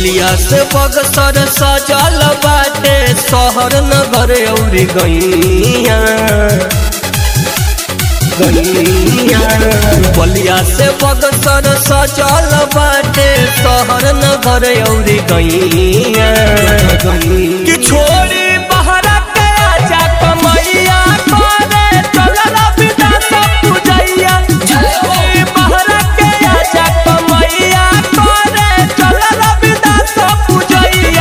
बलिया से बगसर सजल बाटे शहर नगर औरी गैया गैया बलिया से बगसर सजल बाटे शहर नगर औरी गैया कि छोड़ी बहरा के आजा कमैया करे चलल बिना सब पूजैया छोड़ी बहरा के आजा कमैया करे चलल बिना सब पूजैया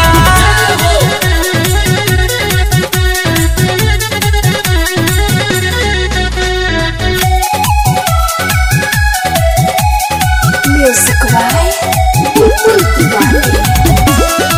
Music by Bipul Tiwari.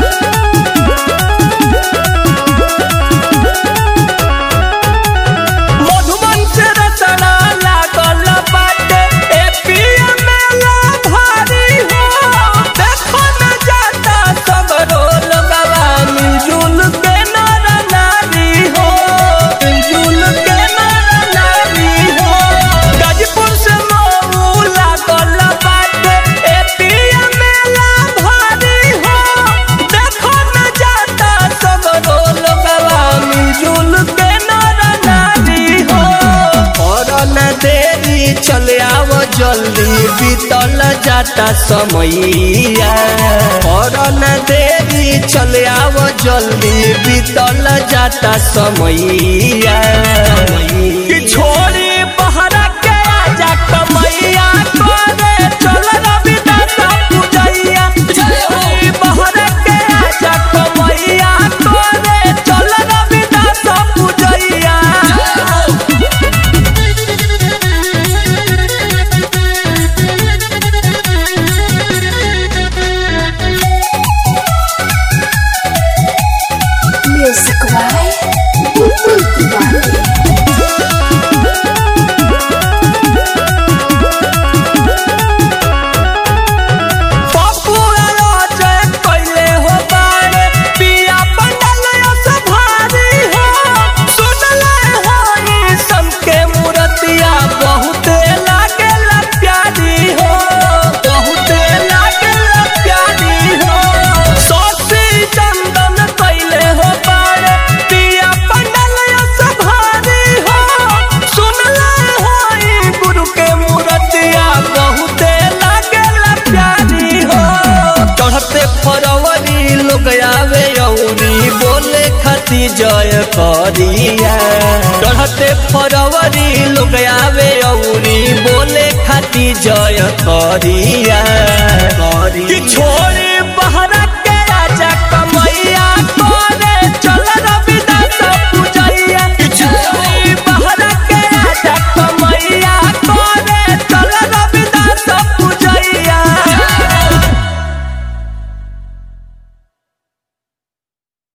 Madhuban से रचना लागल बाटे एपीएम मेला भारी हो देखो न जाता सगरो लगवा मिलजुल के नर नारी हो मिलजुल के नर नारी हो गाजीपुर से मऊ लागल बाटे एपीएम मेला भारी हो देखो न जाता सगरो लगवा मिलजुल के नर नारी हो और न देरी चल आव जल्दी बीतल जाता समैया और न देरी चल आव जल्दी बीतल जाता समैया कि छोड़ी बहरा के आजा कमैया करे चल रविदास पूजैया छोड़ी बहरा के आजा कमैया करे चल रविदास पूजैया Music by Bipul Tiwari. Pappu अरोजय कइले हो बारे पिया पंडल यस भारी हो सुनले होई सबके मूर्तिया बहुते लागेला प्यारी हो बहुते लागेला प्यारी हो सोसी चंदन कइले हो बारे पिया पंडल यस भारी हो सुनले होई गुरु के मूर्तिया बहुते लागेला प्यारी हो चढ़ते फरवरी लोग आवे औरी बोले खाती जय करिया चढ़ते फरवरी लोग आवे औरी बोले खाती जय करिया कि छोड़